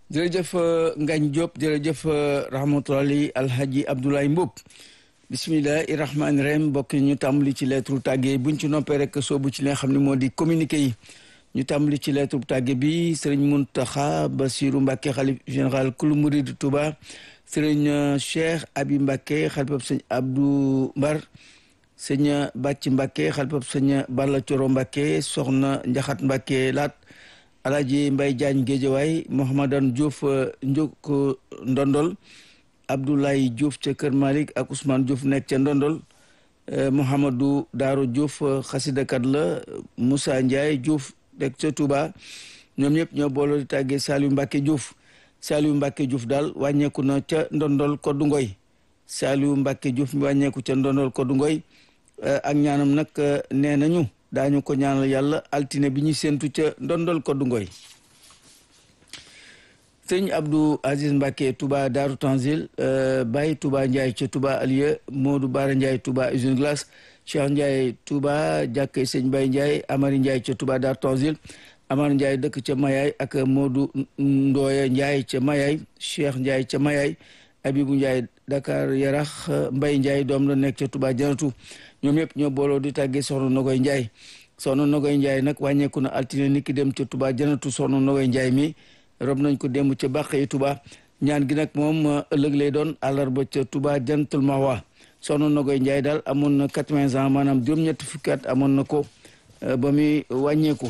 jërëjëf Ngagne Diop jërëjëf rahmatulahi alhaji Abdoulaye Mboup bisimilahi rahmaani rahim mbokk ñu tàmbali ci lettre tàgge buñ ci noppee rek soobu ci li nga xam ne moo di communiqué yi ñu tàmbali ci lettre tàgge bi sëriñ Muntaxa Basiru Mbàkke xalif général kulu murid Touba sëriñ Cheikh Abi Mbàkke xalifab sëñ Abdou Mbar sëñ Bàcc Mbàkke xalifab sëñ Balla Coro Mbàkke soxna Njaxat Mbàkke laat Alaaji Mbay Jaañ Géejawaay Mouhamadan Diouf Njuk Ndondol Abdoulaye Diouf ca Kër Malik ak Ousmane Diouf nekk ca Ndondol Mouhamadou Daaro Diouf xasidakat la Moussa Ndiaye Diouf nekk ca Touba ñoom ñëpp ñoo booloo di tàggee Saliou Mbacke Diouf Saliou Mbacke Diouf daal wàññeeku na ca Ndondol Koddu Ngoy Saliou Mbacke Diouf mi wàññeeku ca Ndondol Koddu Ngoy ak ñaanam nag nee nañu daañu ko ñaanal yàlla altine bi ñuy séentu ca Ndondol Koddu Ngoy sëñ Abdou Aziz Mbacke Touba Daaru Tanzil Baye Touba Ndiaye ca Touba Alieu Modou Bara Ndiaye Touba usine glace Cheikh Ndiaye Touba jàkkee sëñ Baye Ndiaye Amari Ndiaye ca Touba Daaru Tanzil Amar Ndiaye dëkk ca Mayaay ak Modou Ndoya Ndiaye ca Mayaay Cheikh Ndiaye ca Mayaay Abibou Ndiaye Dakar Yarax Mbay Ndiaye doom la nekk ca Touba Janatu ñoom ñëpp ñoo booloo di tàggee soxna Nogoy Ndiaye soxna Nogoy Ndiaye nag wàññeeku na altine niki dem ca Touba Janatu soxna Nogoy Ndiaye mi rob nañ ko démb ca bàq yi Touba ñaan gi nag moom ëllëg lay doon àllarba ca Touba Jantul Mahwa soxna Nogoy Ndiaye daal amoon na quatre-vingts ans maanaam juróom-ñetti fukki at amoon na ko ba muy wàññeeku.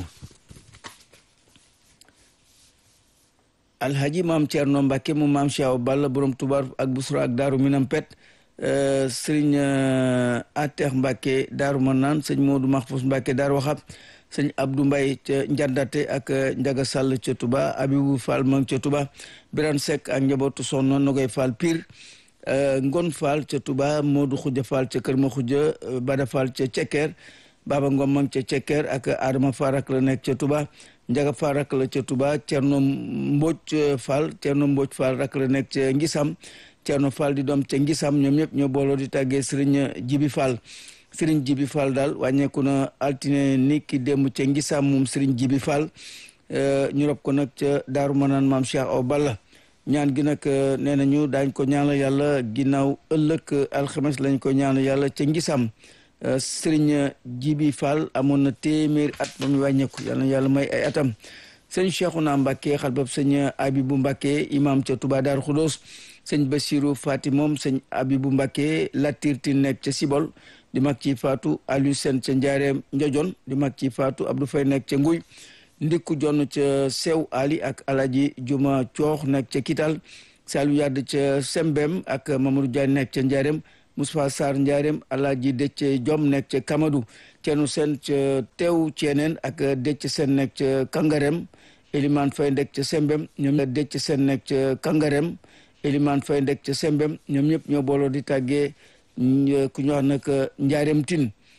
alhaji maam Thierno Mbacke mu maam Cheikh Balla borom Touba ak Busra ak Daaru Minam Pet sëriñ Atex Mbacke Daaru Manaan sëñ Modou Mahfous Mbacke Daaru Waxab sëñ Abdou Mbaye ca Njandate ak Njaga Sall ca Touba Abibou Fall ma ca Touba Birane Seck ak njabootu Soxna Nogoy Fall Pire Ngon Fall ca Touba Modou Khoudia Fall ca Kër Ma Khoudia Bada Fall ca Cekker Baba Ngom ma ca Cekker ak Adama Farak la nekk ca Touba Njaga Fall rak la ca Touba Cerno Mbodj Fall Cerno Mbodj Fall rak la nekk ca Ngisam Cerno Fall di doom ca Ngisam ñoom ñëpp ñoo booloo di tàggee Sëriñ Jibi Fall Sëriñ Jibi Fall daal wàññeeku na altine ni ki démb ca Ngisam moom Sëriñ Jibi Fall ñu rob ko nag ca Daaru Manaan maam Cheikh Aw Balla ñaan gi nag nee nañu daañ ko ñaanal yàlla ginnaaw ëllëg alxames lañ ko ñaanal yàlla ca Ngisam sëriñ Jibi Fall amoon na téeméeri at ba mu wàññeeku yàlla na yàlla may ay atam sëñ Cheikhouna Mbacke xalbab sëñ Abibu Mbacke imam ca Touba Darou Khoudoss sëñ Bassirou Fati moom sëñ Abibu Mbacke Latirti nekk ca Sibol di mag ci Fatou Aliou Sène ca Njaareem Njojon di mag ci Fatou Abdou Faye nekk ca Nguy ndikku jonn ca Sew Ali ak Alaji Juma Coox nekk ca Kital Saliou Yadd ca Sembem ak Mamadou Diagne nekk ca Njaareem Moustapha Sarr Ndiarème Alaaji Dëcc Jom nekk ca Kamadou Ceerno Seen ca Teew Ceeneen ak Dëcc Seen nekk ca Kangarem Elimane Faye nekk ca Sembem ñoom Dëcc Seen nekk ca Kangarem Elimane Faye nekk ca Sembem ñoom ñëpp ñoo booloo di tàggee ku ñu wax nag Njaareem Tin